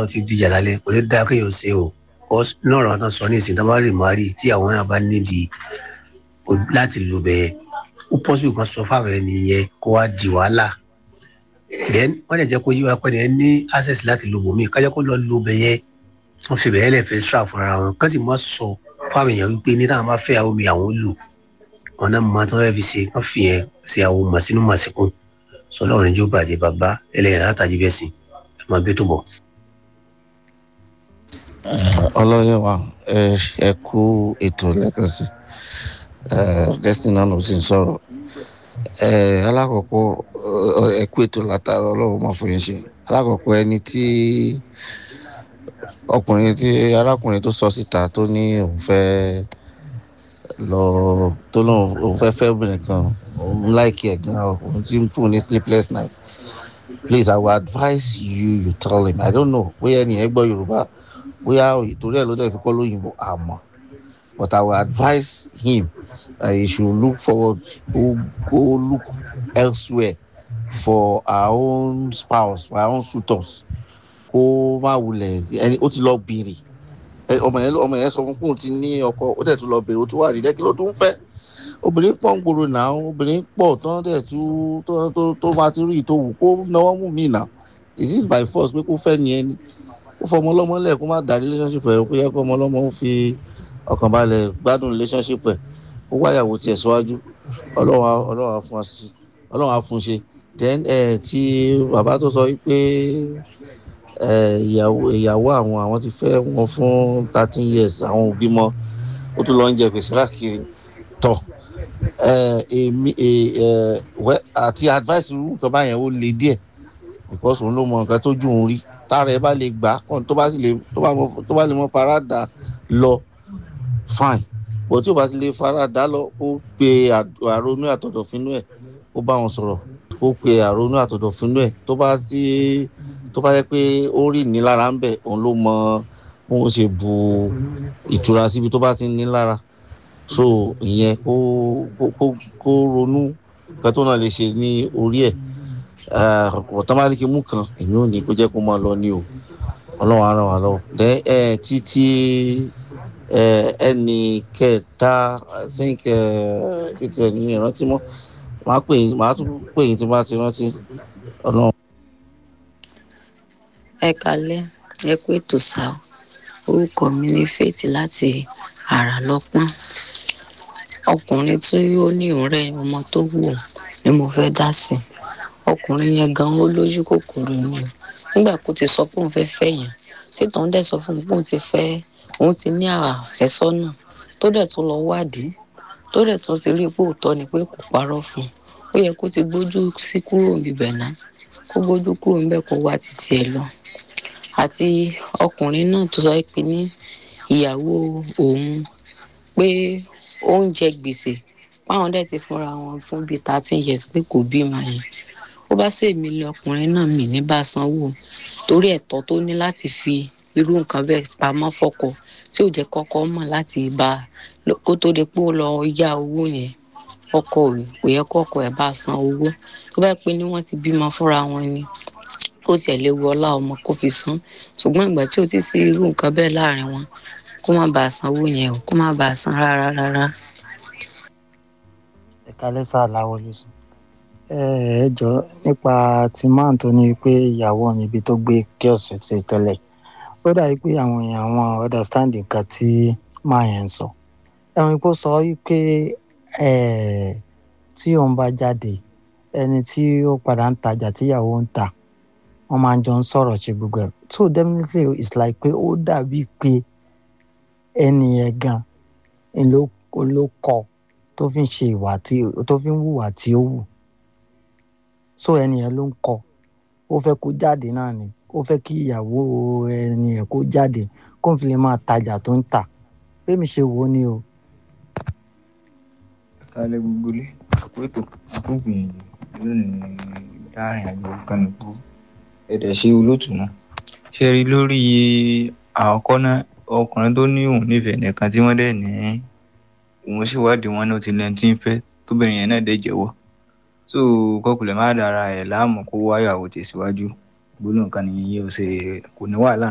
láàárọ̀ tí dìjà lálẹ́ kò ní dáa kéèyàn ṣe o náà ọ̀rọ̀ náà sọ ní ìsìn tó bá rè má rí tí àwọn náà bá nídìí láti lò bẹ́ẹ̀ ó pọ́sibú kan sọ fáwọn ẹni yẹn kó wá di wàhálà then wọ́n lè jẹ́ kó yí wa pẹ́ ní ní access láti lo bòmí kájọ́ kó lọ lo bẹ́ẹ̀ yẹn wọ́n fi bẹ́ẹ̀ lẹ̀ fẹ́ stra fúnra wọn kán sì má sọ fáwọn èèyàn wípé ní táwọn bá fẹ́ àwọn omi àwọn lò wọn náà máa tó fẹ́ fi ṣe kán fi yẹn ṣe àwọn màsínú màsíkún sọlọ́run ní jó bàjẹ́ bàbá ẹlẹ́yìn látàjì bẹ́ẹ̀ sìn ẹ máa bí tó bọ̀. ọlọ́yẹ̀ wa ẹ kú ètò lẹ́ẹ̀kan sí destiny náà ló sì ń sọ̀rọ̀ alákọ̀ọ́kọ́ ẹ kú ètò látara ọlọ́run máa fún yín ṣe alákọ̀ọ́kọ́ ẹni tí ọkùnrin tí arákùnrin tó sọ síta tó ní òun fẹ́ lọ tó lóun òun fẹ́ fẹ́ obìnrin kan òun láìkí ẹ̀ gan òun ti ń fún ní sleepless night please i will advise you you tell him i don't know bóyá ẹni ẹ gbọ́ yorùbá bóyá ìtorí ẹ̀ ló dẹ̀ fi kọ́ lóyìnbó àmọ́ but i will advise him that he should look forward go go look elsewhere for our own spouse for our own suitors kó má wulẹ̀ ẹni ó ti lọ bèrè ọmọ yẹn ọmọ yẹn sọ fún pé òun ti ní ọkọ ó dẹ̀ tún lọ bèrè ó tún wà nídẹ́ kí ló tún fẹ́ obìnrin pọ̀ ń gbòòrò náà obìnrin pọ̀ tán dẹ̀ tún tó tó tó máa ti rí ìtòwù kó náwó mú mi náà is it by force pé kó fẹ́ ni ẹni kó fọ ọmọ ọlọ́mọ lẹ̀ kó má dá relationship ẹ̀ kó yẹ kó ọmọ ọlọ́mọ ó fi ọkàn balẹ̀ gbádùn relationship ẹ̀ ó wáyàwó tiẹ̀ síwájú ọlọ́run ọlọ́run á fún wa sí ọlọ́run á fún ṣe then ẹ̀ tí bàbá tó sọ pé ìyàwó ìyàwó àwọn àwọn ti fẹ́ wọn fún thirteen years àwọn òbí mọ ó tún lọ ń jẹ gbèsè lákiri tọ èmi àti advice irú nǹkan báyẹn ó le díẹ̀ because òun ló mọ nǹkan tó jù òun rí tára ẹ bá lè gbà kàn tó bá sì lè tó bá lè mọ farada lọ fine bó tí o bá ti lè farada lọ ó pe àrònú àtọ̀dọ̀fínú ẹ̀ ó bá wọn sọ̀rọ̀ ó pe àrònú àtọ̀dọ̀fínú ẹ̀ tó bá ti tó bá yẹ pé ó rí ìnilára ń bẹ̀ òun ló mọ bó ń ṣe bu ìtura síbi tó bá ti ní lára so ìyẹn kó kó kó ronú nǹkan tó náà lè ṣe ní orí ẹ̀ ọ̀tá bá ní kí mú kan èmi ò ní kó jẹ́ kó máa lọ ní o ọlọ́run á ràn wá lọ́wọ́ then ẹ títí ẹ ẹnì kẹta i think ètò ẹ̀ ní ìrántí mọ́ màá pè yín màá tún pè yín tí bá ti rántí ọlọ́run. ẹ kalẹ ẹ kú ètò sá orúkọ mi ní faith láti àrà lọpọn ọkùnrin tí ó ní ọrẹ ọmọ tó wù ni mo fẹ dá sí ọkùnrin yẹn gan ó lójú kòkòrò ni nígbà kó ti sọ pé òun fẹ fẹ yàn títàn dẹ sọ fún un pé òun ti fẹ òun ti ní àfẹsọnà tó dẹ tún lọ wádìí tó dẹ tún ti rí pé òótọ ni pé kò parọ fún un ó yẹ kó ti gbójú sí kúrò níbẹ náà kó gbójú kúrò níbẹ kó wá títí ẹ lọ àti ọkùnrin náà tó sọ pé ní ìyàwó òun pé ó ń jẹ gbèsè páwọn dẹ̀ ti fúnra wọn fún bíi thirteen years pé kò bímọ yẹn ó bá sì mí lé ọkùnrin náà mì ní bá sanwó torí ẹ̀tọ́ tó ní láti fi irú nǹkan bẹ́ẹ̀ pamọ́ fọ́kọ tí ò jẹ́ kọ́kọ́ mọ̀ láti bá kó tó di pé ó lọ yá owó yẹn ọkọ kò yẹ kọ́kọ́ ẹ̀ bá san owó tó bá pé ní wọ́n ti bímọ fúnra wọn ni kó tiẹ̀ lè wọ ọlá ọmọ kó fi san ṣùgbọ́n ìgbà tí ò ti sí irú nǹkan bẹ́ẹ̀ láàrin wọn kó má bàa sanwó yẹn o kó má bàa san rárá rárá. ẹ̀ka lẹ́sà láwọlé sùn. ẹ jọ nípa ti máà tó ní pé ìyàwó mi ibi tó gbé kíọ̀sì ti tẹ́lẹ̀ ó dàbí pé àwọn èèyàn àwọn understanding kan tí máa yẹn ń sọ ẹ̀wọ̀n ipò sọ wípé tí òun bá jáde ẹni tí ó padà ń tajà tíyàwó ń tà wọn máa ń jọ ń sọ̀rọ̀ ṣe gbogbo ẹ̀ so definitely it's like pé ó dàbí pé ẹni yẹn gan ló ló kọ tó fi ń ṣe ìwà tí tó fi ń hùwà tí ó wù so ẹni yẹn ló ń kọ ó fẹ́ kó jáde náà ni ó fẹ́ kí ìyàwó ẹni yẹn kó jáde kó n fi lè máa tajà tó ń tà bẹ́ẹ̀ ṣe wò ó ni o. kálẹ̀ gbogbo lé àpótò àkógbìyànjú lónìí láàrin àjọ kánìkú ẹ̀dẹ̀ ṣe olóòtú náà ṣe rí lórí àkọ́kọ́ náà ọkùnrin tó ní òun nífẹ̀ẹ́ nìkan tí wọ́n dẹ̀ ní òun sì wádìí wọn náà ti lẹ́ni tí ń fẹ́ tóbìnrin yẹn náà dẹ̀ jẹ́wọ́ so kọkùnrin má dára ẹ̀ láàmú kó wáyàwó tẹ̀síwájú gbólóhùn kan nìyẹn yóò ṣe kò ní wàhálà